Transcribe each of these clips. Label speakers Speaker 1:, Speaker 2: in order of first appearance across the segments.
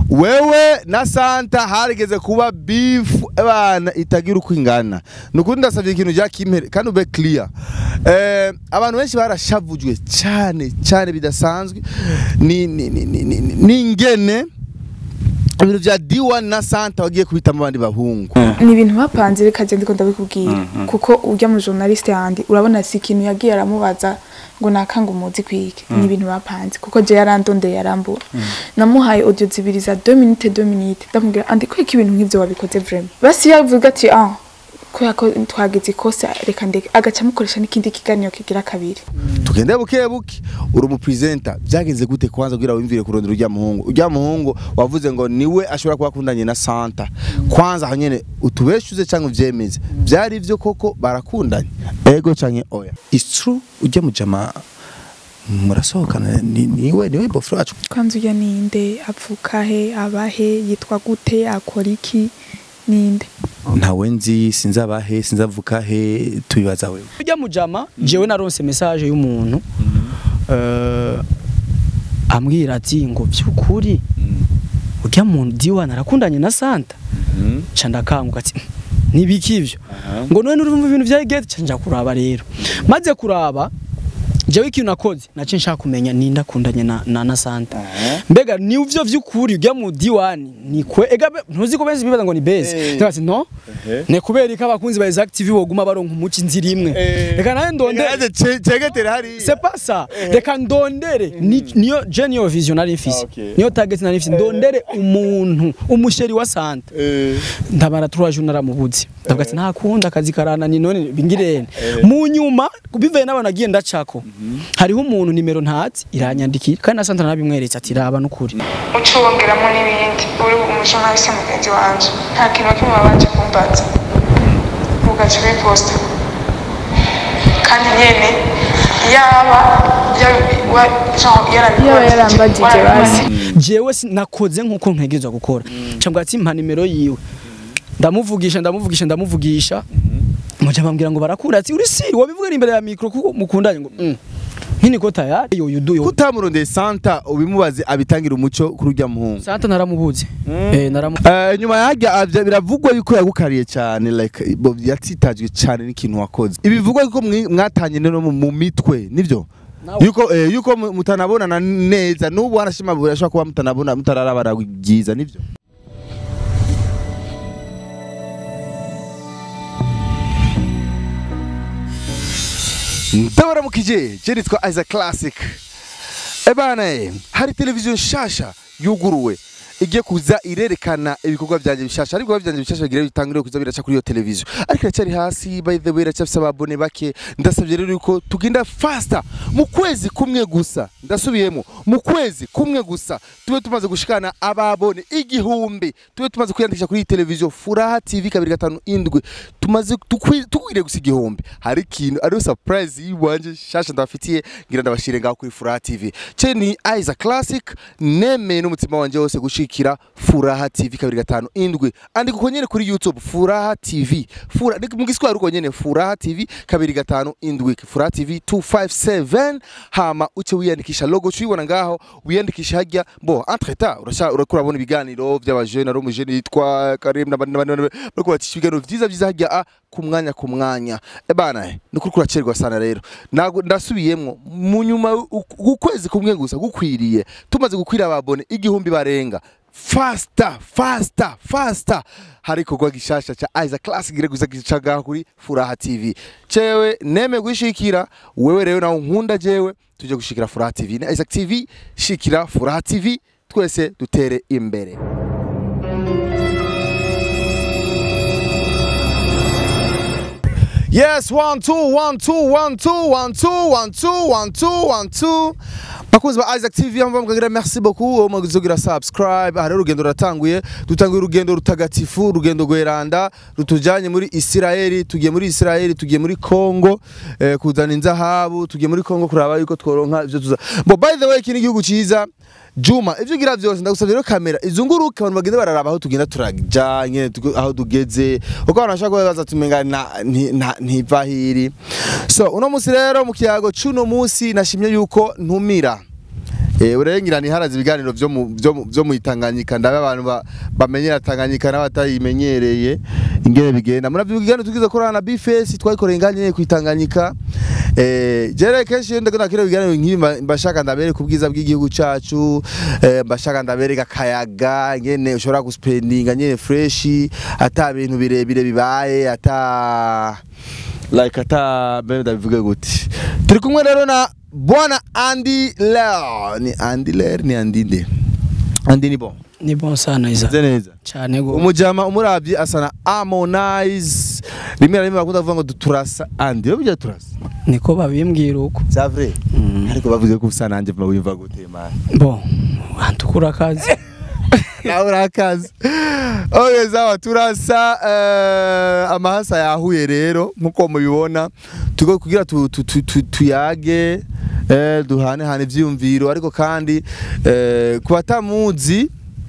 Speaker 1: wewe na santa harigeze kuba bifu abana itagira uko ingana ni ukuri ndasabye ikintu rya kimpere kandi ube clear eh, abantu benshi barashavujwe cyane cyane bidasanzwe ni ni ni ni ni- ni ingene ibintu bya D1 na Santa wagiye kubitamo abandi bahungu
Speaker 2: ni ibintu bapanze reka je ndiko ndabikubwira kuko urya mu journaliste yandi urabona si ikintu yagiye aramubaza ngo nakanga umuzi kwike ni ibintu bapanze kuko je yarandondeye yarambura namuhaye audio zibiri za 2 minutes 2 minutes ndamubwira andi kweka ibintu nk'ivyo wabikoze vraiment basi yavuga ati ah ko yako twagize ikosa reka ndeke agaca amukoresha n'ikindi kiganiro kigira kabiri
Speaker 1: tugende buke buke uri umupresenter byagenze gute kwanza kugira wimvire kurondera urya muhungu urya muhungu wavuze ngo niwe ashobora kuba akundanye na Santa kwanza aho nyene utubeshuze cyangwa uvyemeze byari ivyo koko barakundanye ego canke oya
Speaker 3: it's true ujya mu jama murasohokana ni- niwe niwe bofro wacu
Speaker 2: kwanza urya ninde apfuka he abahe yitwa gute akora iki ninde
Speaker 3: ntawe nzi sinzabahe sinzavuka he tubibaza wewe
Speaker 4: ujya mujama jewe naronse message y'umuntu eh, ambwira ati ngo byukuri ujya mu diwa narakundanye na Santa ca ndakanguka ati nibiki ivyo ngo none urumva ibintu vya gate ca nja kuraba rero maze kuraba jewe ikintu nakoze nace nshaka kumenya ninde akundanye na, na, na Santa mbega ni uvyo vy'ukuri ujya mu diwani ni kwe ega be- ntuzi ko benshi bibaza ngo ni base
Speaker 1: Eh.
Speaker 4: ndabaza ati no ne kubera ko abakunzi ba Exact TV boguma baronka umuci inzira imwe reka nawe ndondere
Speaker 1: cegetera hari
Speaker 4: c'est pas ça reka ndondere ni- niyo je niyo vision nari mfise
Speaker 1: Okay.
Speaker 4: niyo target nari mfise ndondere umuntu umusheri wa Santa ndabara turaje naramubuze ndavuga ati ntakunda akazi karana ni none bingirene mu nyuma bivuye n'abantu agiye ndacako hariho umuntu nimero ntazi iranyandikira kandi na Santa narabimweretse ati raba n'ukuri
Speaker 2: uca wongeramo n'ibindi uri umujournaliste mugenzi wanje nta kintu na kimwe babanje kumbaza ugaca ubiposta kandi nyene yaba yaba yarambagije basi
Speaker 4: jewe si- nakoze nkuko ntegerezwa gukora cyangwa ati mpa nimero yiwe ndamuvugisha ndamuvugisha ndamuvugisha muja bambwira ngo barakura ati uri si wabivuga imbere ya mikro kuko mukundanye ngo mm. nkini ko tayari yo yudu yo
Speaker 1: kutamurondeye Santa ubimubaze abitangira umuco kuri urya muhungu
Speaker 4: Santa naramubuze eh naramu
Speaker 1: Eh, nyuma yajya avya biravugwa yuko yagukariye cyane like bo yatsitajwe cyane n'ikintu wakoze ibivugwa yuko mwi- mwatanye no mu mu mitwe nivyo
Speaker 4: Nawe.
Speaker 1: yuko eh, yuko mu- mutanabonana neza n'ubu wanashima burashobora kuba mutanabona mutararabara byiza nivyo ndabaramukije je nitwa Isaac Classic ebana eh, hari televiziyo nshasha yuguruwe igiye kuza irerekana ibikorwa byanjye bishasha ariko byanjye bishasha bigira bitangire kuza biraca kuri iyo televiziyo ariko iracyari hasi by the way iracyafise ababone bake ndasabye rero yuko tugenda faster mu kwezi kumwe gusa ndasubiyemo mu kwezi kumwe gusa tube tumaze gushikana ababone igihumbi tube tumaze kwiyandikisha kuri iyi televiziyo furaha tv kabiri gatanu indwi tumaze tukwi- tukwiriye gusa igihumbi hari ikintu ariyo surprise yiwanje shasha ndabafitiye ngira ndabashire ngaho kuri furaha tv ce ni Isaac Classic nemeye n'umutima wanje wose gushikira furaha tv kabiri gatanu indwi andika uko nyene kuri youtube furaha tv Fura, ni mu giswahili uko nyene furaha tv kabiri gatanu indwi furaha tv 257 hama uce wiyandikisha logo cuyibona ngaho wiyandikisha hajya bo entre temps urasha urakura bona ibiganiro by'abajene ari umujene yitwa Karim n'abandi n'abandi n'abandi, bariko bacisha ibiganiro vyiza vyiza hajya a ku mwanya ku mwanya ebana ni kuri kuracerwa sana rero Nago- ndasubiyemwo mu nyuma u- ukwezi kumwe gusa gukwiriye tumaze gukwira ababone igihumbi barenga fasta fasta fasta hari ikorwa gishasha ca Isaac Classic gire gusa gicaga kuri Furaha TV cewe neme gushikira wewe rero nawe nkunda jewe tuje gushikira Furaha TV na Isaac TV shikira Furaha TV twese dutere imbere Yes, one, two, one, two, one, two, one, two, one, two, one, two, one, two. bakunzi ba Isaac TV aho mbagira merci beaucoup uwo mugizogira subscribe hari urugendo ruratanguye dutanguye urugendo rutagatifu urugendo gweranda rutujanye muri Israeli tugiye muri Israeli tugiye muri Congo eh, kuzana inzahabu tugiye muri Congo kuraba yuko tworonka ivyo tuza bo by the way kini gihugu ciza Juma ivyo ugira vyose ndagusavye rero kamera izunguruke abantu bagenda bararaba aho tugenda turaja nyene tugo- aho tugeze uko abantu bashaka kubaza tumenga na nti- na- ntiva hiri so uno musi rero mu kiyago cuno musi nashimye yuko ntumira eh urengira ni harazi ibiganiro byo mu byo mu- byo mu Tanganyika ndabe abantu ba- bamenyera Tanganyika n'abatayimenyereye ingene bigenda muravyo ibiganiro tugize korana na Bface twayikoreye nganye ku Tanganyika eh jere kenshi iyo ndakunda kire ibiganiro nk'ibi mba- mbashaka ndabere ku bwiza bw'igihugu cacu eh, mbashaka ndabereka kayaga ngene ushobora guspendinga nyene fresh ata bintu birebire bibaye ata like ata bene ndabivuge gute turi kumwe rero na bwana Andy Ler ni Andy Ler ni Andy nde Andy ni bon
Speaker 4: ni bon sana iza
Speaker 1: nze neza
Speaker 4: cyane go
Speaker 1: umujama umuravye asa na Harmonize rimwe na rimwe bakunda kuvuga ngo turasa Andy yo bijya turasa
Speaker 4: niko babimbwira uko
Speaker 1: c'est vrai
Speaker 4: Mm.
Speaker 1: ariko bavuze ko usa nanje mba wimva gute man
Speaker 4: bon antukura akazi
Speaker 1: nawe urakaze oye zawa turasa eh, amahasa yahuye rero nkuko mubibona tugo kugira tu, tu, tu, tu, tuyage eh, duhane hane ivyiyumviro ariko kandi eh, ku batamuzi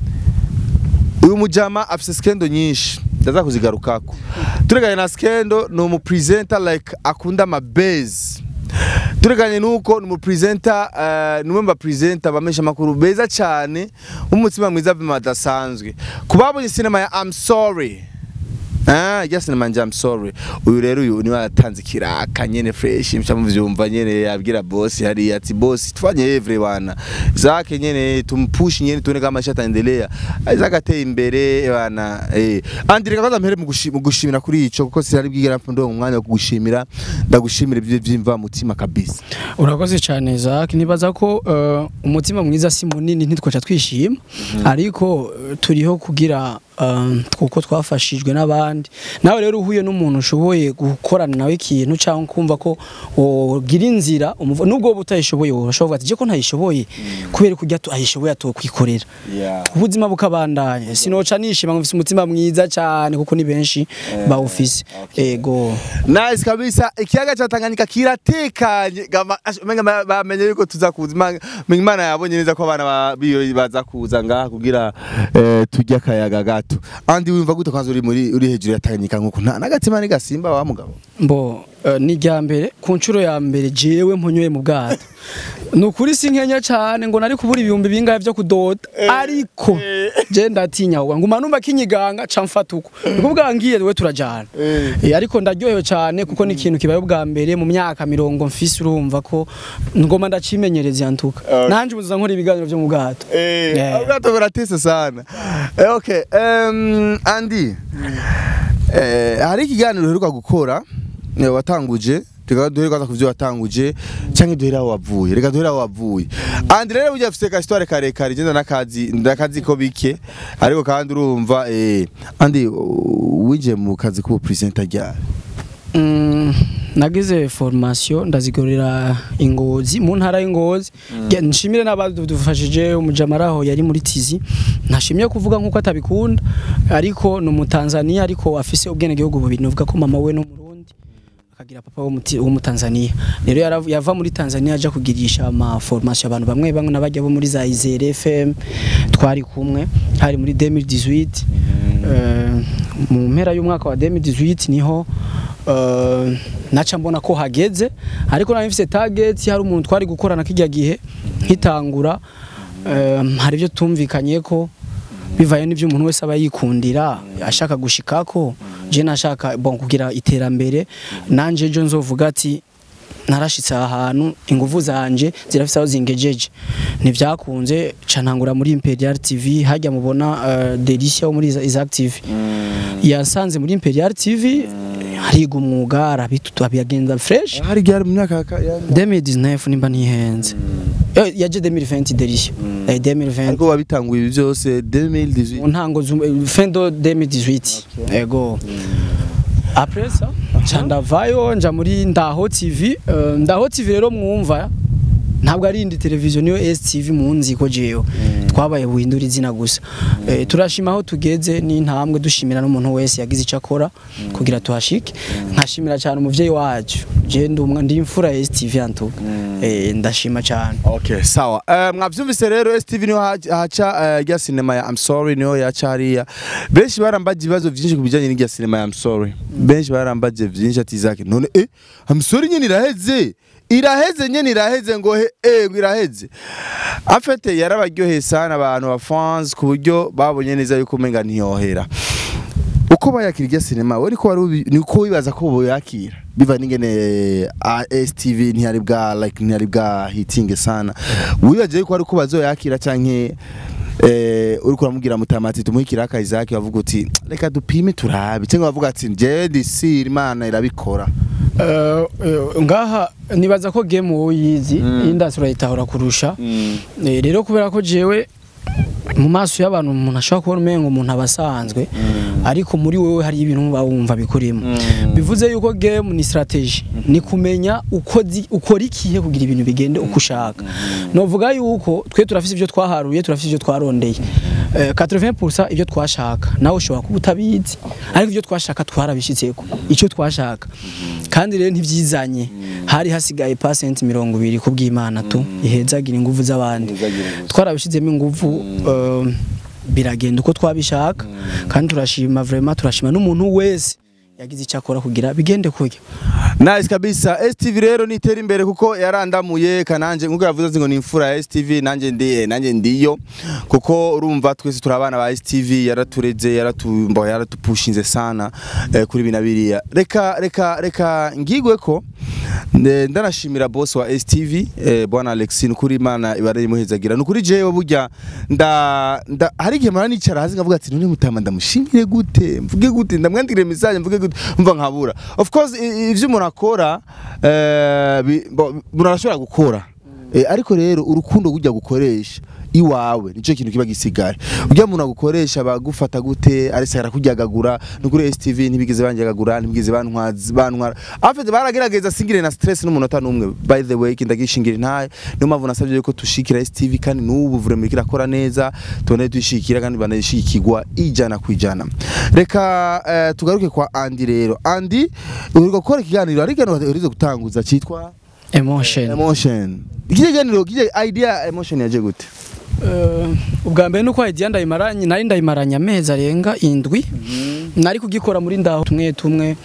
Speaker 1: uyu mujama afise skendo nyinshi ndaza kuzigarukako tureganye na skendo ni umupresenter like akunda amabase tureganye nuko ni umupresenter uh, ni umwe mu bapresenter bamesha amakuru beza cyane umutima mwiza vima adasanzwe ku babonye sinema ya I'm sorry Ah, ya sinema nje I'm sorry. Uyu rero uyu niwe yatanze kiraka nyene fresh mcha muvyumva nyene yabwira boss hari ati boss tufanye evre bana. Zake nyene tumpush nyene tuone kama shataendelea. Zake ateye imbere bana. Eh. Andire kwanza mpere mu gushi- mu gushimira kuri ico kuko sirari bwigera ndo mu mwanya wo kugushimira ndagushimira ibyo byimva mutima kabisa.
Speaker 4: urakoze cyane Isaac nibaza ko eh, umutima mwiza si munini ntitwaca twishima ariko eh, turiho kugira eh, kuko twafashijwe n'abandi nawe rero uhuye n'umuntu ushoboye gukorana nawe ikintu cyangwa kumva ko wogira inzira umuvo- nubwo wowe utayishoboye wowe urashobora kuvuga ati je ko ntayishoboye kubera kurya tu- ayishoboye atokwikorera
Speaker 1: Yeah.
Speaker 4: ubuzima bukabandanya sinoca nishima ngo mfise umutima mwiza cyane kuko ni benshi bawufise ego
Speaker 1: Nice kabisa ikiyaga cha Tanganyika kiratekanye gama ash- umenga ma- bamenye yuko tuza kuza Imana- Imana yabonye neza ko abana ba- biyo baza kuza ngaha kugira eh, turya akayaga gato andi wumva gute kwanza uri muri uri hejuru ya Tanganyika nkuko nta nagatima ni gasimba wa mugabo
Speaker 4: mbo eh, ni irya mbere ku nshuro ya mbere jewe mpunyoye mu bwato ni ukuri si nkenya cyane ngo nari kubura ibihumbi bingahe byo kudoda ariko je ndatinya ahubwo nguma numva kinyiganga ca mfata uko niko bwangiye we turajana Eh, ariko ndaryohewe cyane kuko ni ikintu kibaye ubwa mbere mu myaka mirongo mfise urumva ko ngoma ndacimenyereza yantuka nanje ubuza nkora ibiganiro byo mu bwato
Speaker 1: Eh,
Speaker 4: Yeah.
Speaker 1: ubwato buratese sana eh, okay um, Andy eh, hari ikiganiro uheruka gukora eh, watanguje reka duhere kwanza kuvyo watanguje canke duhere aho wavuye reka duhere aho wavuye Andy rero burya afise ka histoire karekare genda nakazi ndakazi ko bike ariko kandi urumva eh, Andy uh, winjiye mu kazi k'ubu presenter ryari
Speaker 4: Mm, nagize formation ndazigorera ingozi mu ntara y'ingozi Ge- nshimire n'abadufashije umujamaraho yari muri tizi ntashimye kuvuga nkuko atabikunda ariko ni umutanzania ariko afise ubwenegihugu bubiri novuga ko mama we no murundi akagira papa wo muti- wo mutanzania rero yarav- yava muri tanzania aja kugirisha ama formation abantu bamwe bamwe nabajya bo muri za izere fm twari kumwe hari muri 2018 Eh, mu mpera y'umwaka wa 2018 niho eh, naca mbona ko hageze ariko nari mfise target hari umuntu twari gukorana kijya gihe nkitangura eh, hari ibyo tumvikanye ko bivaye n'ibyo umuntu wese aba yikundira ashaka gushikako je nashaka bon kugira iterambere nanje ejo nzovuga ati narashitse aha hantu ingufu zanje zirafise aho zingejeje ntivyakunze ca ntangura muri Imperial TV hajya mubona uh, Delicia wo muri Iza- Isaac TV yasanze muri Imperial TV hariga umwuga arabitu abiyagenda fresh
Speaker 1: hari ryari mu myaka ya- ya
Speaker 4: 2019 nimba ntihenze Eh, yaje 2020 Delicia Eh, 2020
Speaker 1: ariko wabitanguye ibi byose
Speaker 4: mu
Speaker 1: 2018
Speaker 4: ntango zu- fin de 2018 ego après ça nca ndavayo nja muri ndaho tv Eh, ndaho tv rero mwumva ntabwo ari indi televiziyo niyo STV munzi ko jewe twabaye buhindura izina gusa Eh, turashima aho tugeze n'intambwe dushimira n'umuntu wese yagize icyo akora kugira tuhashike nkashimira cyane umuvyeyi wacu je ndi umwe ndi imfura ya STV antuka Eh, ndashima cyane
Speaker 1: Okay, sawa. Uh, mwavyumvise rero STV niho haca- haca uh, rya sinema ya I'm sorry niho yaca hariya. Benshi barambaje ibibazo vyinshi kubijanye n'irya sinema ya I'm sorry. Benshi barambaje vyinshi ati Isaac none eh I'm sorry nyene iraheze. iraheze nyene iraheze ngo he eh ngo iraheze afete yarabaryoheye sana abantu ba fans ku buryo babonye neza yuko umenga ntiyohera uko bayakira irya sinema we niko wari ubi- niko wibaza ko boyakira biva n'ingene ASTV ntiyari bwa like ntiyari bwa hitinge sana wibaje yuko ari ko bazoyakira canke eh uriko uramubwira mutamati tumuhikira akazi bavuga uti reka dupime turabe cyangwa bavuga ati je disi imana irabikora
Speaker 4: Eh, eh, ngaha nibaza ko game wowe uyizi indasi urayitahura kurusha Eh, rero kubera ko jewe mu maso y'abantu umuntu ashobora kubona umengo umuntu aba asanzwe ariko muri wowe hari ibintu uba wumva bikurimo bivuze yuko game ni strategy ni kumenya uko zi- ukora ikihe kugira ibintu bigende uko ushaka novuga yuko twe turafise ibyo twaharuye turafise ibyo twarondeye Eh, 80% ibyo twashaka nawe ushobora kuba utabizi ariko ibyo twashaka twarabishitseko icyo twashaka kandi rero ntibyizanye hari hasigaye pasenti mirongo ibiri ku bw'imana tu ihezagira ingufu z'abandi twarabishizemo ingufu eh, biragenda uko twabishaka kandi turashima vraiment turashima n'umuntu wese yagize icyo akora kugira bigende kurya
Speaker 1: Nice kabisa STV rero nitera imbere kuko yarandamuye kananje nkuko yavuze ati ngo ni imfura ya STV nanje ndi nanje ndiyo kuko urumva twese turi abana ba STV yaratureze yaratumba yaratupushinze sana eh, kuri bina biriya reka reka reka ngigwe ko nde- ndanashimira boss wa STV eh, bwana Alexine kuri imana ibare muhezagira nukuri jewe burya nda, nda hari igihe mara nicara hasi ngavuga ati none mutama ndamushimire gute mvuge gute ndamwandikire message mvuge gute mva nkabura of course i- ivyo umuntu akora eh, bi- bo- umuntu arashobora gukora Eh, ariko rero urukundo gujya gukoresha iwawe nicyo kintu kiba gisigaye ujya muntu agukoresha bagufata gute arese arakuryagagura nukuri STV ntibigeze banjagagura ntibigeze bantwaza bantwara afite baragerageza singire na stress n'umunota n'umwe by the way kindagishingira ntaye niyo mpamvu nasabye yuko tushikira STV kandi n'ubu vraiment kirakora neza tubone tuyishikira kandi banashikirwa ijana ku ijana reka eh, tugaruke kwa Andy rero Andy uri gukora ikiganiro ariko urize gutanguza cyitwa
Speaker 4: emotion
Speaker 1: emotion iki kiganiro kije idea emotion yaje gute
Speaker 4: Eh, ubwa mbere nuko idea ndayimaranye nari ndayimaranye amezi arenga indwi nari kugikora muri ndaho tumwe tumwe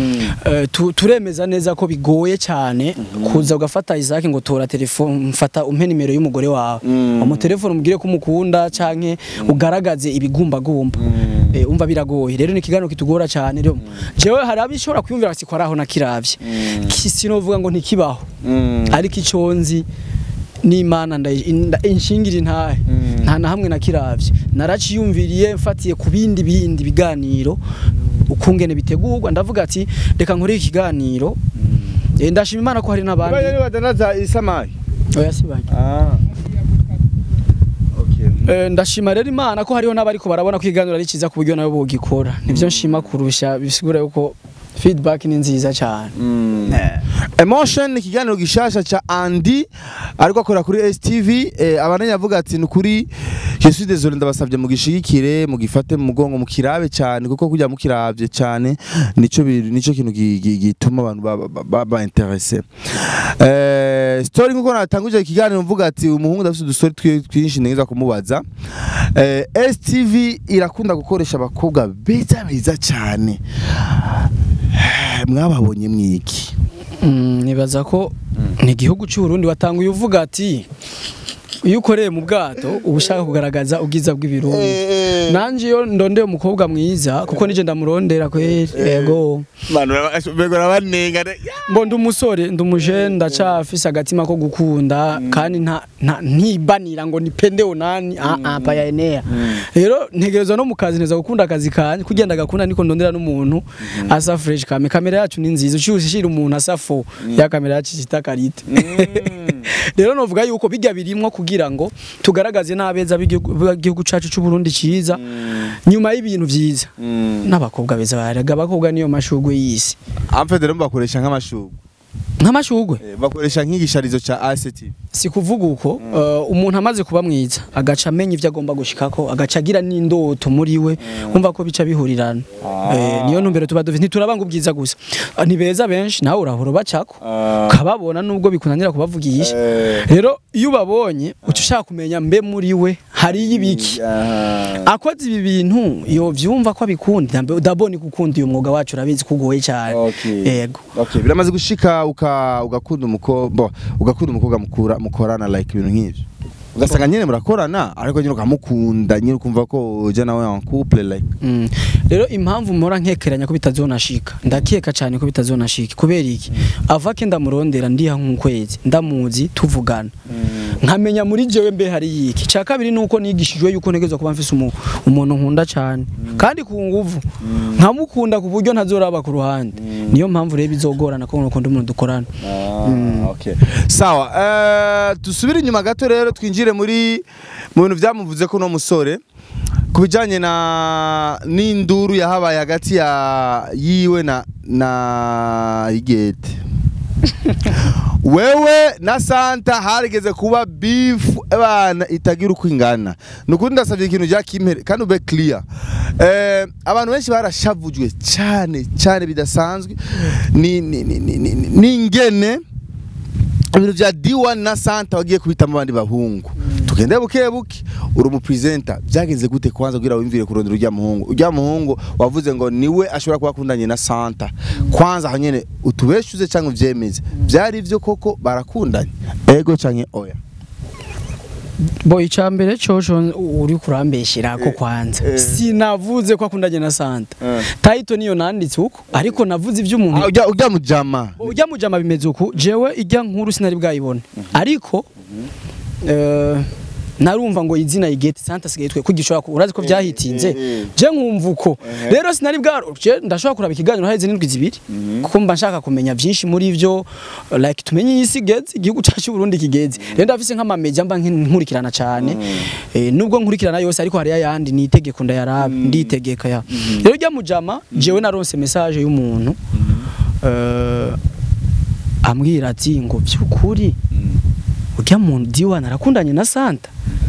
Speaker 4: Eh, tu- turemeza neza ko bigoye cyane kuza ugafata Isaac ngo tora telefone mfata umpe nimero y'umugore wawe mu telefone umubwire ko umukunda canke ugaragaze ibigumbagumba Eh, umva biragoye rero ni ikiganiro kitugora cyane rero jewe hari abishobora kwiyumvira ati kwaraho nakiravye sinovuga ngo ntikibaho ariko icyo nzi n'imana ndayi- inda- inshingira intahe nta na hamwe nakiravye naraciyumviriye mfatiye ku bindi bindi biganiro ukungene bitegurwa ndavuga ati reka nkore ikiganiro Eh, ndashima imana ko hari n'abandi
Speaker 1: Bajya badanaza isamaki
Speaker 4: oya sibaye
Speaker 1: ah okay
Speaker 4: Eh, ndashima rero imana ko hariho n'abariko barabona ko ikiganiro ari cyiza ku buryo nabo bogikora nivyo nshima kurusha bisigura yuko feedback ni nziza cyane
Speaker 1: Emotion ni ikiganiro gishasha cha Andy ariko akora kuri STV eh, abananya avuga ati ni kuri Je suis désolé ndabasabye mugishigikire mugifate mu mugongo mukirabe cyane kuko kujya mukiravye cyane nico bi- nico kintu gi- gi- gituma abantu ba- ba- ba ba interesse eh story nkuko natanguje ikiganiro mvuga ati umuhungu ndafite udustori twi- twinshi neza kumubaza eh STV irakunda gukoresha abakobwa beza beza cyane mwababonye mwiki
Speaker 4: Mm, nibaza ko ni igihugu cy'u Burundi watanguye uvuga ati iyo ukoreye mu bwato uba ushaka kugaragaza ubwiza bw'ibirundi nanje iyo ndondeye umukobwa mwiza kuko nije ndamurondera kweri yego
Speaker 1: Manu begora banenga
Speaker 4: mbo ndi umusore ndi umuje ndacafise agatima ko gukunda kandi nta nta- ntibanira ngo nipende onani ah ah paya enea rero ntegerezwa no mu kazi neza gukunda akazi kanje kugenda gakunda niko ndondera n'umuntu asa fresh kame kamera yacu ni nziza ucyushye shira umuntu asa fo ya kamera yacu cita karite rero novuga yuko bijya birimwo kugira ngo tugaragaze n'abeza b'igihugu b'igihugu cacu cy'u Burundi ciza nyuma y'ibintu vyiza n'abakobwa beza baraga abakobwa niyo mashugwe y'isi
Speaker 1: amfede rero bakoresha nk'amashugwe
Speaker 4: nk'amashugwe
Speaker 1: bakoresha nk'igisharizo ca ACT
Speaker 4: si kuvuga uko uh, umuntu amaze kuba mwiza agaca amenya ivyo agomba gushikako agaca agira n'indoto muri we umva ko bica bihurirana eh, niyo ntumbero tuba dufite ntiturabanga ubwiza gusa Ah, ni beza benshi nawe urahora bacako kababona nubwo bikunanira kubavugisha rero iyo ubabonye uca ushaka kumenya mbe muri we hariyo ibiki akoze ibi bintu yo vyumva ko abikunda mbe udabona gukunda uyu mwuga wacu urabizi kugoye cyane
Speaker 1: Okay.
Speaker 4: yego
Speaker 1: Okay, biramaze gushika uka ugakunda umukobwa ugakunda umukobwa mukura mukorana like ibintu nk'ivyo ugasanga nyene murakorana ariko nyine ukamukunda nyine ukumva ko uja nawe en couple like
Speaker 4: Mm. rero impamvu mpora nkekeranya ko bitazonashika ndakeka cyane ko bitazonashika kubera iki ava ke ndamurondera ndiha nk'ukwezi ndamuzi tuvugana nkamenya muri jewe mbe hari yiki cya kabiri nuko nigishijwe yuko ntegerezwa kuba mfise umu- umuntu nkunda cyane kandi ku nguvu nkamukunda ku buryo ntazoraba ku ruhande niyo mpamvu rero bizogorana ko nkunda umuntu dukorana
Speaker 1: okay. sawa eh, dusubire inyuma gato rero twinjire muri mu bintu byamuvuze ko uno musore ku bijyanye na n'induru yahabaye hagati ya yiwe na na igete wewe na santa harigeze kuba bifu abana itagira uko ingana ni ukuri ndasabye ikintu rya kimpere kandi ube clear eh, abantu benshi barashavujwe cyane cyane bidasanzwe ni ni ni ni ni- ni ingene ibintu bya D1 na Santa wagiye kubitamo abandi bahungu tugende buke buke uri umupresenter byageze gute kwanza kugira wimvire kurondera urya muhungu urya muhungu wavuze ngo niwe ashobora kuba akundanye na Santa kwanza aho nyene utubeshuze cyangwa uvyemeze byari byo koko barakundanye ego canke oya
Speaker 4: bo icya mbere coco uri kurambeshyira ko kwanza
Speaker 1: eh.
Speaker 4: sinavuze ko akundanye na santa
Speaker 1: Eh.
Speaker 4: tayito niyo nanditse uko ariko navuze iby'umuntu
Speaker 1: Ah, urya urya mujama
Speaker 4: ujya mujama bimeze uku jewe ijya nkuru sinari bwayibone ariko eh, narumva ngo izina igete santa sigaye twe kugishobora ku urazi ko byahitinze
Speaker 1: eh, eh.
Speaker 4: je nkumva uko rero sinari bwa je ndashobora kuraba ikiganiro haheze n'indwi zibiri kuko mba nshaka kumenya byinshi muri byo like tumenye iyi si geze igihugu cyacu cy'u Burundi kigeze rero ndafise nk'amameja mba nkin- nkurikirana cyane eh, nubwo nkurikirana yose ariko hari ayandi ni itegeko ndayaraba nditegeka ya rero ujya mujama jewe naronse message y'umuntu eh, ambwira ati ngo by'ukuri urya muntu diwana arakundanye na santa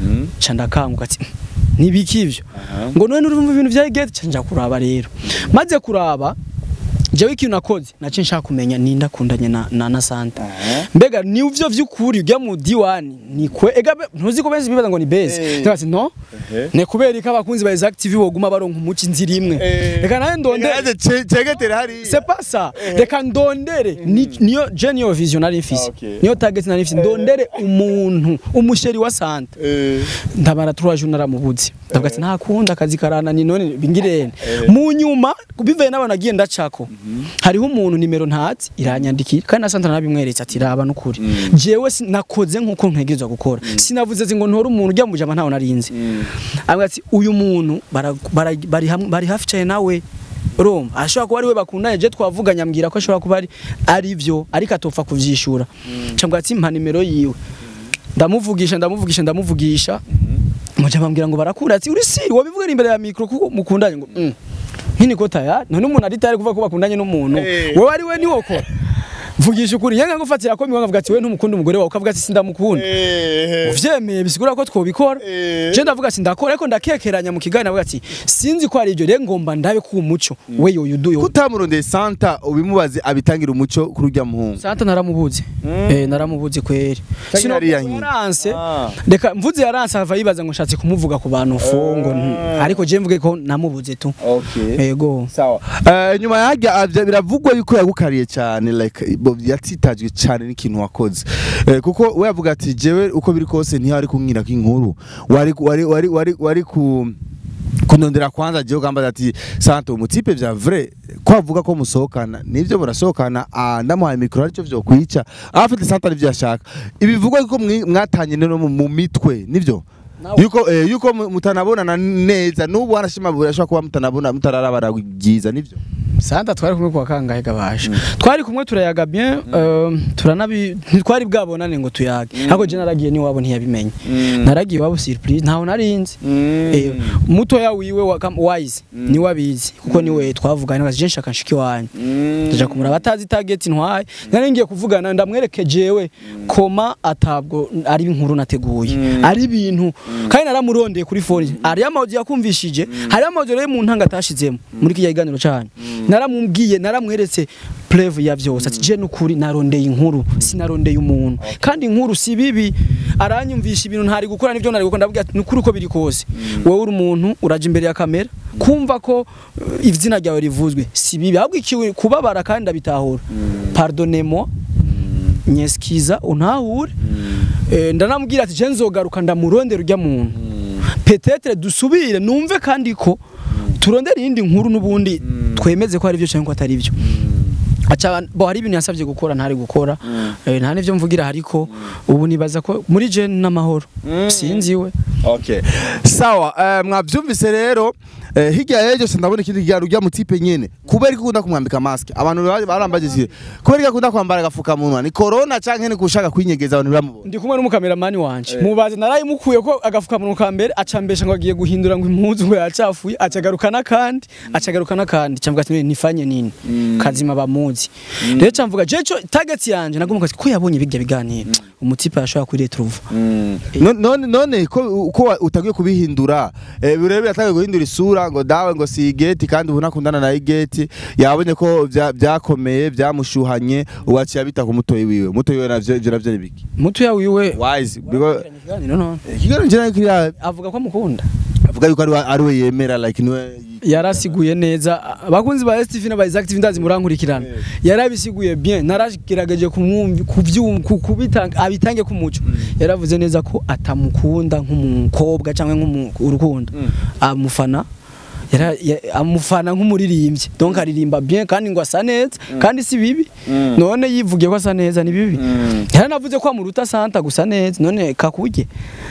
Speaker 4: ca ndakanguka ati nibiki ivyo ngo none urumva ibintu vya gate ca nja kuraba rero maze kuraba jewe ikintu nakoze nace nshaka kumenya ninde akundanye na, na, na santa mbega ni uvyo vy'ukuri urya mu diwani ni kwe ega be- ntuzi ko benshi bibaza ngo ni beze
Speaker 1: Eh.
Speaker 4: ndabaza no ne kubera ko abakunzi ba Exact TV boguma baronka umuci inzira imwe reka nawe ndondere
Speaker 1: cegetera hari
Speaker 4: c'est pas ça reka ndondere ni- niyo je niyo vision nari mfise
Speaker 1: Okay.
Speaker 4: niyo target nari mfise ndondere umuntu umusheri wa santa ndabara turaje naramubuze ndavuga ati ntakunda akazi karana ni none bingirene mu nyuma bivaye n'abantu nagiye ndacako hariho umuntu nimero ntazi iranyandikira kandi na santa nabimweretse ati raba n'ukuri jewe si- nakoze nk'uko ntegerezwa gukora sinavuze ati ngo ntore umuntu ujya mu jama ntawe narinzi avuga ati uyu muntu bara- bara- bari hamwe- bari hafi cyane nawe urumva ashobora kuba ari we bakundanye je twavuganye ambwira ko ashobora kuba ari ari byo ariko atopfa kuvyishura cyangwa ati mpa nimero yiwe ndamuvugisha ndamuvugisha ndamuvugisha muja bambwira ngo barakura ati uri si wabivuga imbere ya mikro kuko mukundanye ngo mm. nkini ko tayari none umuntu ari tayari kuvuga ko bakundanye n'umuntu
Speaker 1: Eh.
Speaker 4: wewe ari we niwo ko vugisha ukuri yanga ngufatira ko miwanga ati we ntumukunda umugore wawe ukavuga ati sindamukunda uvyemeye bisigura ko twobikora
Speaker 1: Eh.
Speaker 4: je ndavuga ati ndakora ariko ndakekeranya mu kiganiro avuga ati sinzi ko ari ibyo rero ngomba ndabe ko umuco we yoyo duyo
Speaker 1: kutamurondeye Santa ubimubaze abitangira umuco kuri urya muhungu
Speaker 4: Santa naramubuze eh naramubuze kweri
Speaker 1: Cyangwa
Speaker 4: sino
Speaker 1: yari yahiye.
Speaker 4: yaranse
Speaker 1: Ah.
Speaker 4: reka mvuze yaranse ava yibaza ngo nshatse kumuvuga ku bantu fongo nti- ariko je mvuge ko namubuze tu
Speaker 1: okay
Speaker 4: yego
Speaker 1: sawa Eh, nyuma yajya avya biravugwa yuko yagukariye cyane like bo yatsitajwe cyane n'ikintu wakoze Eh, kuko we yavuga ati jewe uko biri kose ntihari kumbwira ko inkuru wari wari wari wari wari ku kunondera kwanza jewe gambaza ati santa umutipe vya vrai ko avuga ko musohokana nivyo murasohokana ah, ndamuhaye mikoro aricyo vyo kwica afite santa nivyo yashaka ibivugwa yuko mwi- mwatanye no mu mu mitwe nivyo
Speaker 4: Nawe.
Speaker 1: yuko eh, yuko mu- mutanabonana neza n'ubu wanashima burashobora kuba mutanabona mutararabara byiza nivyo
Speaker 4: Santa twari kumwe kwa kangahe gabasha twari kumwe turayaga bien euh, turanabi ntitwari bwabonane ngo tuyage ariko je naragiye ni wabo ntiyabimenye naragiye wabo surprise ntaho narinzi Eh, mutoya wiwe wa kam- wise ni wabizi kuko niwe twavugana ngaje nshaka nshiki wanyu ndaja kumura batazi target ntwaye nari ngiye kuvugana ndamwereke jewe koma atabwo ari inkuru nateguye ari ibintu kandi naramurondeye kuri phone ari amaudio yakumvishije hari amaudio rero mu ntanga atashizemo muri kiya kiganiro cyane naramubwiye naramweretse preuve ya byose ati je nukuri narondeye inkuru sinarondeye umuntu kandi inkuru si bibi aranyumvisha ibintu ntari gukora nivyo nari gukora ndavuga ati nukuri uko biri kose wowe uri umuntu uraje imbere ya kamera kumva ko uh, izina ryawe rivuzwe si bibi ahubwo ikiwe kubabara kandi ndabitahura pardonnez-moi nyeskiza untahure Eh, ndanamubwira ati je nzogaruka ndamurondera urya muntu petetre dusubire numve kandi ko turondera iyindi nkuru n'ubundi twemeze ko ari byo cyangwa ko atari byo aca bo hari ibintu yasabye gukora ntari gukora Eh, nta n'ivyo mvugira hariko ubu nibaza ko muri je n'amahoro sinzi we
Speaker 1: Okay. Sawa, eh, mwavyumvise rero eh, hirya y'ejo se ndabona ikindi kiganiro rya mutipe nyene kubera ko ukunda kumwambika mask abantu ba- barambagije kubera ko akunda kwambara agafukamunwa ni corona canke ni gushaka kwinyegeza abantu bamubona
Speaker 4: ndi kumwe n'umukameramani wanje mubaze narayimukuye ko agafukamunwa ka mbere acambesha ngo agiye guhindura ngo impuzu ngo yacafuye acagaruka n'akandi acagaruka n'akandi camvuga ati nifanye nini kazima bamuzi rero camvuga jeco target yanje nagomba ko yabonye bijya biganiro umutipe yashobora kuri retrouve
Speaker 1: No- none none ko uko wa- utagiye kubihindura eh, birebe yatagiye guhindura isura ngo dawe ngo si igeti kandi ubu nakundana na igeti yabonye ko vya- vyakomeye vyamushuhanye uwaciye abita ku mutoyi wiwe mutoyi wiwe navyo ivyo navyo ni biki
Speaker 4: mutoya wiwe
Speaker 1: wise because
Speaker 4: Ikiganiro none.
Speaker 1: ikiganiro njye kiri
Speaker 4: avuga ko amukunda
Speaker 1: avuga yuko ari we- ari we yemera like niwe
Speaker 4: yarasiguye neza abakunzi ba STV n'aba Active ndazi murankurikirana yarabisiguye bien naragerageje kumwumva kuvyumva ku- kubitanga abitange ku muco yaravuze neza ko atamukunda nk'umukobwa cyangwa nk'urukundo amufana yara ya- amufana nk'umuririmbyi donc aririmba bien kandi ngo asa neza kandi si bibi none yivugiye ko asa neza ni bibi yaranavuze ko amuruta santa gusa neza none kakuje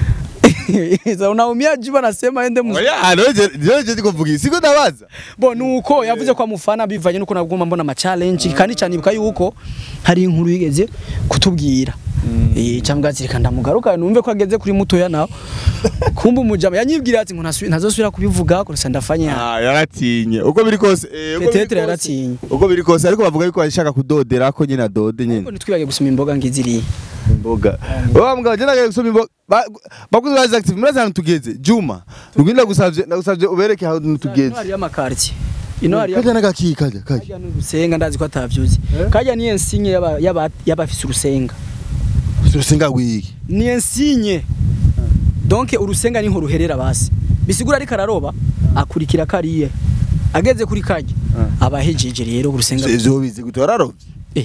Speaker 4: Sasa unaumia jiba nasema ende mu
Speaker 1: oya noje noje ndikuvuga siko ndabaza
Speaker 4: bo nuko yavuze ko amufana bivanye nuko nagomba mbona ama challenge kandi cyanibuka yuko hari inkuru yigeze kutubwira eh cyangwa zirika ndamugaruka numve ko ageze kuri mutoya nawe kumba umujama yanyibwira ati ngo ntasu- ntazosubira kubivuga ko ndafanya
Speaker 1: ah yaratinye uko biri kose eh, uko biri
Speaker 4: Petetre
Speaker 1: kose-
Speaker 4: yaratinye.
Speaker 1: uko biri kose ariko bavuga yuko ashaka kudodera ko nyine adode nyine
Speaker 4: ngo nitwibage gusoma imboga ngiziriye
Speaker 1: imboga wa mugabo je nagaye gusoma imboga Ba- bakuzi ba active murazi ahantu tugeze juma nubwo ndagusavye ndagusavye ubereke ahantu tugeze
Speaker 4: hari amakarti ino hari
Speaker 1: kajya n'agaki kajya kajya
Speaker 4: kajya n'urusenga ndazi ko atavyuzi kajya ni ensinye yaba yaba yabafise urusenga
Speaker 1: urusenga rwiki
Speaker 4: ni ensinye donc urusenga niho ruherera basi bisigura ariko araroba akurikira kariye ageze kuri kajya abahejeje rero urusenga
Speaker 1: ivyo bizi gute wararovye
Speaker 4: Eh.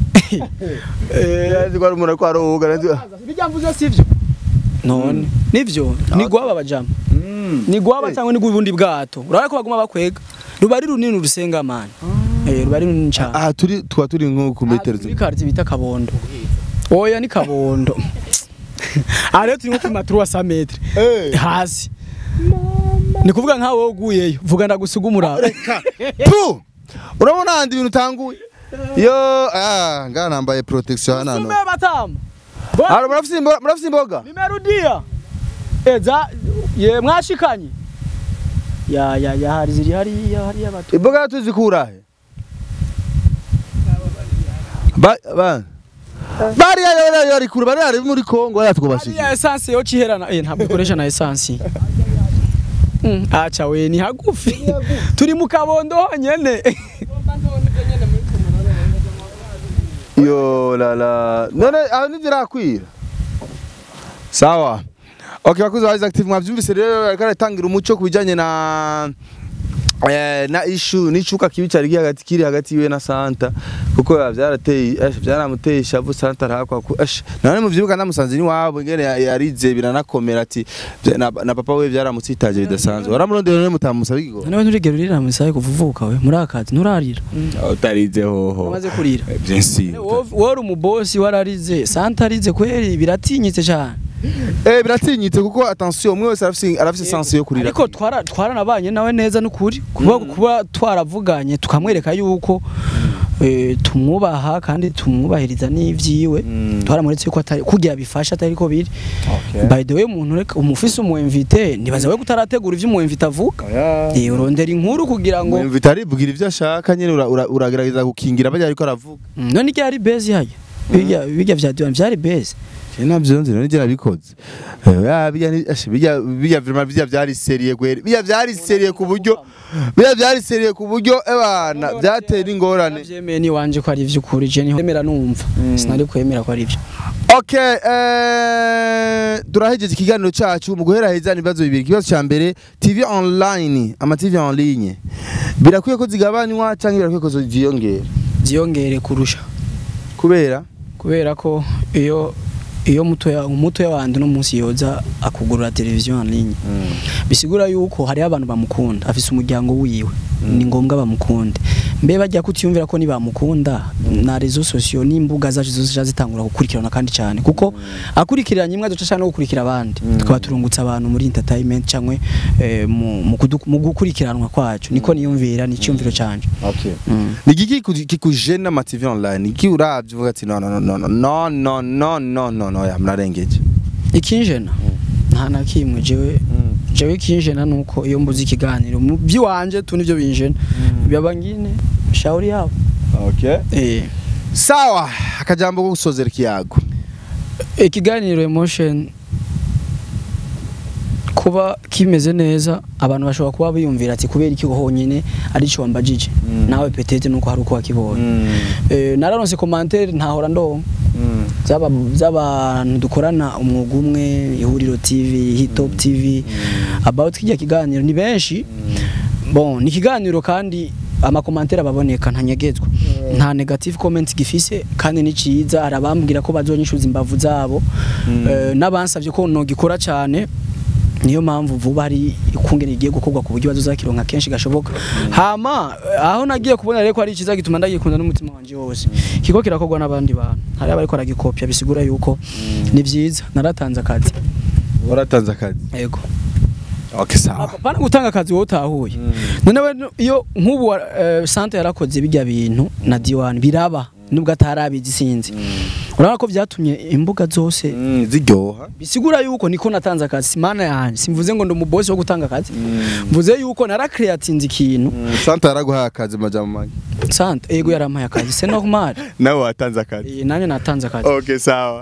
Speaker 1: yazi ko ari umuntu ariko aroga nazi
Speaker 4: bijya mvuze sivyo none nivyo ni gwaba bajama ni gwaba cyangwa ni gubundi bwato urabona ko baguma bakwega ruba ari runini urusenga mani eh ruba ari runini cyane
Speaker 1: aha turi tuba turi nko ku metero
Speaker 4: muri quartier bita kabondo oya ni kabondo aha rero turi nko kuri maturu wa 100 metre
Speaker 1: Eh.
Speaker 4: hasi ni kuvuga nkawe wowe uguyeyo vuga ndagusiga umuraba
Speaker 1: tu urabona handi ibintu utanguye yo ah ngana nambaye protection hano hano
Speaker 4: sume batamu
Speaker 1: Haro murafise imboga murafise imboga
Speaker 4: nimerudia eza ye mwashikanye ya ya ya hari ziri hari ya hari y'abato
Speaker 1: imboga tuzikura he ba ba bari ya ya ya kure bari ari muri Kongo ya
Speaker 4: hari
Speaker 1: twubashije
Speaker 4: ya essence yo ciherana eh ntabwo ikoresha na essence Mm, acha we ni hagufi turi mu kabondo honyene
Speaker 1: yo la la none aho nivirakwira sawa okay bakuzi ba active mwavyumvise rero ariko aratangira umuco kubijanye na eh, na issue n'icuka kibi cyari kiri hagati kiri hagati yiwe na Santa kuko byarateye ash byaramuteye ishavu Santa arakwa ku ash none muvyibuka namusanze ni wabo ngene ya- yarize biranakomera ati "Vya- na, na papa we byaramutsitaje bidasanzwe waramurondera none mutamusaba igigo
Speaker 4: nawe nturigera urira musaye kuvuvuka we muri akazi nturarira
Speaker 1: utarize hoho
Speaker 4: umaze kurira
Speaker 1: bien sûr
Speaker 4: wowe uri umubosi wararize santa arize kweri biratinyitse cyane
Speaker 1: eh biratinyitse kuko attention umwe wese arafise arafise sense yo kurira
Speaker 4: ariko twara twaranabanye nawe neza n'ukuri kuba kuba twaravuganye tukamwereka yuko eh, tumwubaha kandi tumwubahiriza n'ivyiwe
Speaker 1: Mm.
Speaker 4: twaramuretse yuko atari kugira bifasha atari ko biri
Speaker 1: Okay.
Speaker 4: by the way umuntu reka umufise umwemvite nibaza we kutarategura ivyo umwemvite avuga eh urondera inkuru kugira ngo
Speaker 1: Mwemvita aribwira ivyo ashaka nyene ura- ura- uragerageza gukingira bajya ariko aravuga
Speaker 4: Mm, none iryo ari base yayo bijya bijya vya diwan vyari base
Speaker 1: Je navyo nzi none je nabikoze Eh, ya, bijya ni- ashe, bijya bijya vraiment bijya vyari serie kweri bijya vyari serie ku buryo bijya vyari serie ku buryo ebana byatera ingorane
Speaker 4: navyemeye ni wanje ko ari ivy'ukuri je niho emera numva sinari kwemera ko ari ivyo
Speaker 1: Okay, eh, turahejeje ikiganiro cyacu mu guheraheza ibibazo bibiri ikibazo cya mbere TV online ama TV en ligne birakwiye ko zigabanywa cyangwa birakwiye ko ziyongera
Speaker 4: ziyongere kurusha
Speaker 1: kubera
Speaker 4: kubera ko iyo iyo mutoya umutoya wandi no munsi yoza akugurura televiziyo en ligne bisigura yuko hariho abantu bamukunda afise umuryango wiwe ni ngombwa bamukunde mbe bajya kutiyumvira ko nibamukunda na rezo sosiyo n'imbuga zacu zose zica zitangura gukurikirana kandi cyane kuko akurikiranye imwe aduca ashaka no gukurikira abandi tukaba turungutse abantu muri entertainment cyangwa eh, mu, mu, kudu- mu gukurikiranwa kwacu niko niyumvira ni icyumviro canje
Speaker 1: okay
Speaker 4: mm.
Speaker 1: ni giki ku- kikujena ama TV online iki uravye uvuga ati no no no no no no no no no no ya mnarengeje
Speaker 4: ikinjena nta na kimwe jewe jewe ikinjena nuko iyo mbuze ikiganiro mu by'iwanje tu nivyo binjena byaba ngine shauri yabo
Speaker 1: okay
Speaker 4: eh
Speaker 1: sawa akajambo ko gusozera ikiyago
Speaker 4: ikiganiro emotion kuba kimeze neza abantu bashobora kuba biyumvira ati kubera iki honyine arico wambajije nawe petete nuko hari uko wakibonye eh nararonse commentaire ntahora ndonka zaba z'abantu dukorana umwuga umwe ihuriro TV Hitop TV about kijya kiganiro ni benshi bon ni kiganiro kandi amakomantere ababoneka ntanyegezwa nta negative comment gifise kandi ni ciza arabambwira ko bazonyishuza imbavu zabo Eh, n'abansavye ko nogikora cyane niyo mpamvu vuba hari ikungene igiye gukorwa ku buryo bazozakironka kenshi gashoboka hama eh, aho nagiye kubona rero ko ari ikiza gituma ndagikunda n'umutima wanje wose kiko kirakorwa n'abandi bantu hari abariko aragikopya bisigura yuko ni vyiza naratanze akazi
Speaker 1: waratanze akazi
Speaker 4: yego
Speaker 1: okay sawa
Speaker 4: pana gutanga akazi wowe utahuye none we iyo nk'ubu uh, sante yarakoze bijya bintu na diwani biraba nubwo atarabizi sinzi urabona ko vyatumye imbuga zose
Speaker 1: Mm, ziryoha
Speaker 4: bisigura yuko niko natanze akazi mana yanje simvuze ngo ndi umubosi wo gutanga akazi mvuze yuko narakreatinze ikintu
Speaker 1: santa yaraguhaye akazi majambo make
Speaker 4: sante yego yarampaye akazi c'est normal
Speaker 1: nawe watanze akazi
Speaker 4: Eh, nanjye natanze akazi
Speaker 1: okay sawa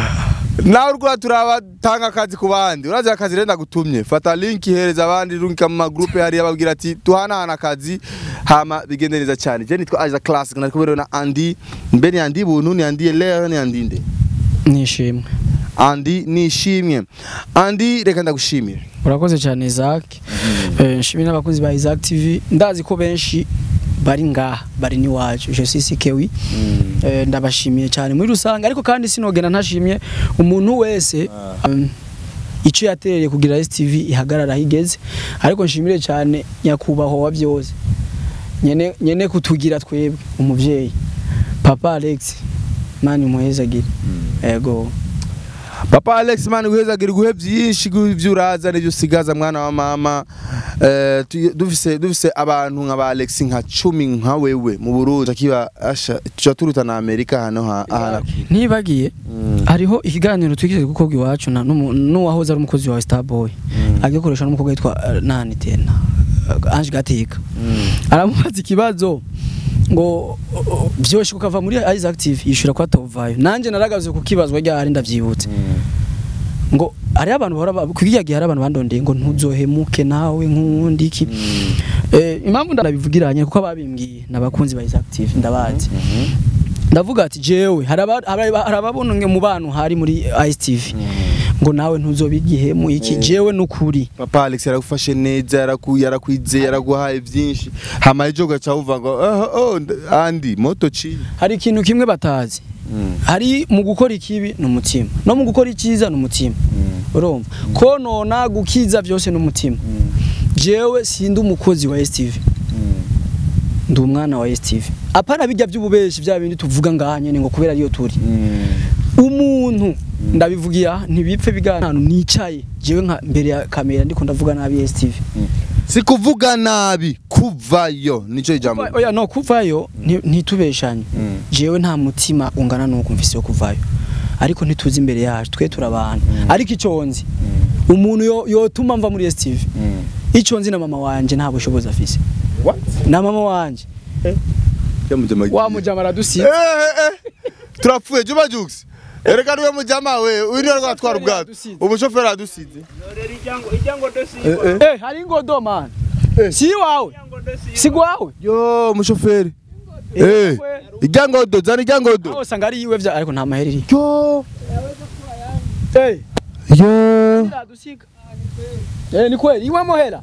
Speaker 1: nawe urwa turabatanga akazi ku bandi urazi akazi rero ndagutumye fata link ihereza abandi runka mu magroupe hariya babwira ati tuhanahana akazi hama bigende neza cyane je nitwa Aja Classic nari kumwe rero na Andy mbere ya Andy buntu ni Andy Leo ni Andy nde
Speaker 4: nishimwe
Speaker 1: Andy nishimye Andy reka ndagushimire
Speaker 4: urakoze cyane Isaac Eh, nshimire n'abakunzi ba Isaac TV ndazi ko benshi bari ngaha bari n'iwacu je suis Kewi Eh, ndabashimiye cyane muri rusange ariko kandi sinogena ntashimye umuntu wese um, icyo yatereye kugira STV ihagarara higeze ariko nshimire cyane nyakubahwa wa byose nyene nyene kutugira twebwe umuvyeyi papa Alex mani muhezagire ego
Speaker 1: Papa Alex man guhezagira guhe byinshi by'uraza n'ibyo usigaza mwana wa mama eh tu- dufise dufise abantu nka ba Alex nka 10 nka wewe mu Burundi akiba asha tuja turuta na Amerika hano ha aha
Speaker 4: ntibagiye hariho ikiganiro twigeze gukorwa iwacu na n'umu- n'uwahoze ari umukozi wa Starboy agikoresha n'umukobwa witwa eh, nani tena eh, Ange Gateka aramubaza ikibazo ngo oh, vyoshe kukava muri Isaac TV yishura kwa Tovayo nanje naragaze kukibazwa ryari ndavyibutse ngo hari abantu bahora ba- kukiya gihe hari abantu bandondeye ngo ntuzohemuke nawe nk'undi iki eh impamvu ndabivugiranye kuko ababimbwiye nabakunzi ba Isaac TV ndabazi ndavuga ati jewe hari aba- hari aba- hari ababona nge mu bantu hari muri ICTV ngo nawe ntuzobigihemu iki jewe nukuri
Speaker 1: Papa Alex yaragufashe neza yaraku yarakwizeye yaraguhaye byinshi hama ejo gacha uva ngo oh, oh nd- Andy moto chi
Speaker 4: hari ikintu kimwe batazi hari mu gukora ikibi ni umutima no mu gukora icyiza ni umutima urumva konona gukiza byose ni umutima jewe sindi umukozi wa STV ndi umwana wa STV apana bijya by'ububeshi bya bindi tuvuga ngaha nyene ngo kubera ariyo turi umuntu ndabivugira ntibipfe bigana ahantu nicaye jewe nka mbere ya kamera ndiko ndavuga nabi STV
Speaker 1: si kuvuga nabi kuvayo nico ijambo
Speaker 4: oya no kuvayo nti- ntitubeshanye jewe nta mutima ungana nuko mfise yo kuvayo ariko ntituzi imbere yacu twe turabantu ariko ico nzi umuntu yo- yotuma mva muri STV ico nzi na mama wanje nta bushobozi afise
Speaker 1: What?
Speaker 4: na mama wanje wa mujama aradusize
Speaker 1: turapfuye juba jux ereka niwe mujama we uyu niwe rwatwara ubwato
Speaker 4: Yadusize.
Speaker 1: umushoferi adusize
Speaker 4: eh hari ingodo man si wawe si gwawe
Speaker 1: yo umushoferi Eh, ijyangodo zana ijyangodo
Speaker 4: aho usanga ari iwe vya ariko nta maheri iri
Speaker 1: yo
Speaker 4: eh
Speaker 1: yo
Speaker 4: iradusiga eh ni kweli iwe mohera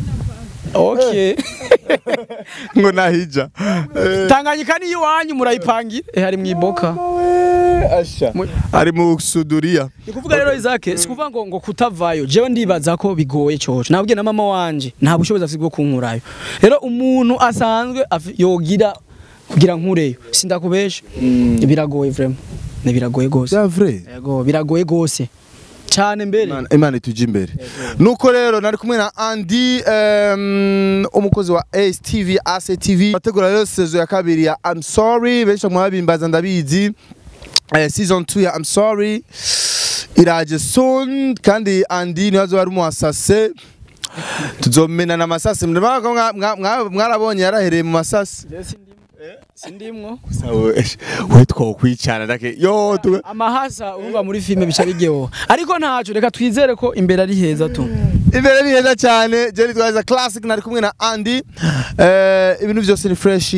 Speaker 4: okay
Speaker 1: ngo nahija Eh,
Speaker 4: tanganyika ni iwanyu murayipangira eh hari mwiboka
Speaker 1: we, asha
Speaker 4: Mu-
Speaker 1: ari mu suduria
Speaker 4: ni kuvuga rero Isaac si kuvuga ngo ngo kutavayo jewe ndibaza ko bigoye coco nabwiye na mama wanje nta bushobozi afite bwo kunkurayo rero umuntu asanzwe afi- yogira kugira nkureyo sindakubesha biragoye vraiment ni biragoye gose
Speaker 1: c'est vrai
Speaker 4: yego biragoye gose cyane mbere
Speaker 1: Imana- imana itujya imbere nuko rero nari kumwe na andi em, umukozi wa stv actv bategura rero sezo ya kabiri ya i'm sorry benshi mwabimbaza ndabizi Eh, season 2 ya i'm sorry iraje soon kandi andi niwe azoba ari umuhasase tuzomenana amasase murabona ko mwa- mwa- mwa- mwarabonye yarahereye mu masase
Speaker 4: sindimwo
Speaker 1: we twokwicara ndake yo tu
Speaker 4: amahasa urumva muri filime bica bigeho ariko ntaco reka twizere ko imbere ari heza tu
Speaker 1: imbere ni heza cyane jeri twaza classic nari kumwe na Andy eh ibintu byose ni fresh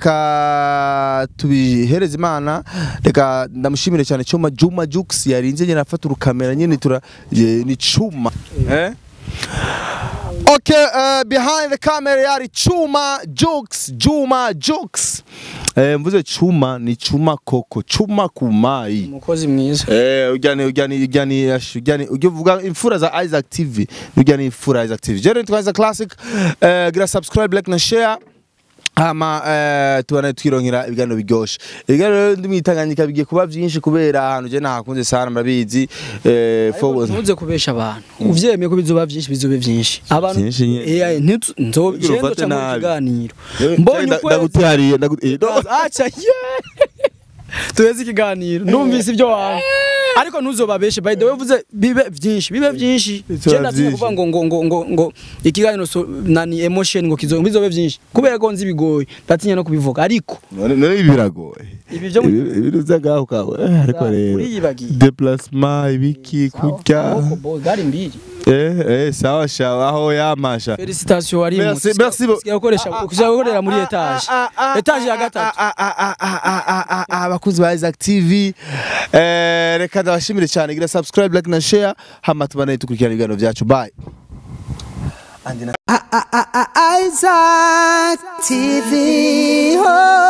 Speaker 1: reka tubihereze imana reka ndamushimire cyane Chuma Juma Jux yarinze nyine afata urukamera nyine tura je- ni Chuma eh Okay, uh, behind the camera yari Chuma Jux, Juma Jux. Eh, mvuze Chuma ni Chuma Koko, Chuma Kumai.
Speaker 4: umukozi mwiza
Speaker 1: Eh, ujyane ujyane ujyane ujyane ujye uvuga imfura za Isaac TV ujyane imfura ya Isaac TV Jerry twaza classic eh gira subscribe like na share hama eh tubana twironkera ibiganiro biryoshe ibiganiro ndi mwitanganyika bigiye kuba byinshi kubera ahantu je nahakunze sana murabizi eh forward
Speaker 4: ntuze kubesha abantu uvyemeye ko bizoba vyinshi bizobe vyinshi abantu
Speaker 1: Vyinshi nyene.
Speaker 4: eh ntitu nzo
Speaker 1: Kugira ufate
Speaker 4: ndoca mu
Speaker 1: nabi.
Speaker 4: kiganiro mbonye ukwezi
Speaker 1: ndagutariye ndagutariye
Speaker 4: acha ye tuheze ikiganiro numvise ibyo wawe ariko ntuzobabeshe by the way uvuze bibe vyinshi bibe vyinshi
Speaker 1: Bizoba
Speaker 4: je natinya
Speaker 1: vyinshi.
Speaker 4: kuvuga ngo ngo ngo ngo ngo ikiganiro so, nani emotion ngo kizo bizobe vyinshi kubera ko nzi bigoye ndatinya no kubivuga ariko
Speaker 1: none none ibi biragoye
Speaker 4: ibi byo mu-
Speaker 1: ibintu byagaho kawe eh, ariko rero
Speaker 4: uriyibagiye
Speaker 1: déplacement ibiki kurya
Speaker 4: Amaboko, bo, gari mbiri
Speaker 1: eh eh sawa shawa aho yamasha
Speaker 4: felicitation wari mu
Speaker 1: Merci, merci beaucoup.
Speaker 4: gukoresha kuja gukorera muri etage etage ya gatatu
Speaker 1: abakunzi ba Isaac TV eh, reka ndabashimire cyane gira subscribe like na share hama tubane tukurikirana ibiganiro byacu bye
Speaker 5: Isaac TV. Oh.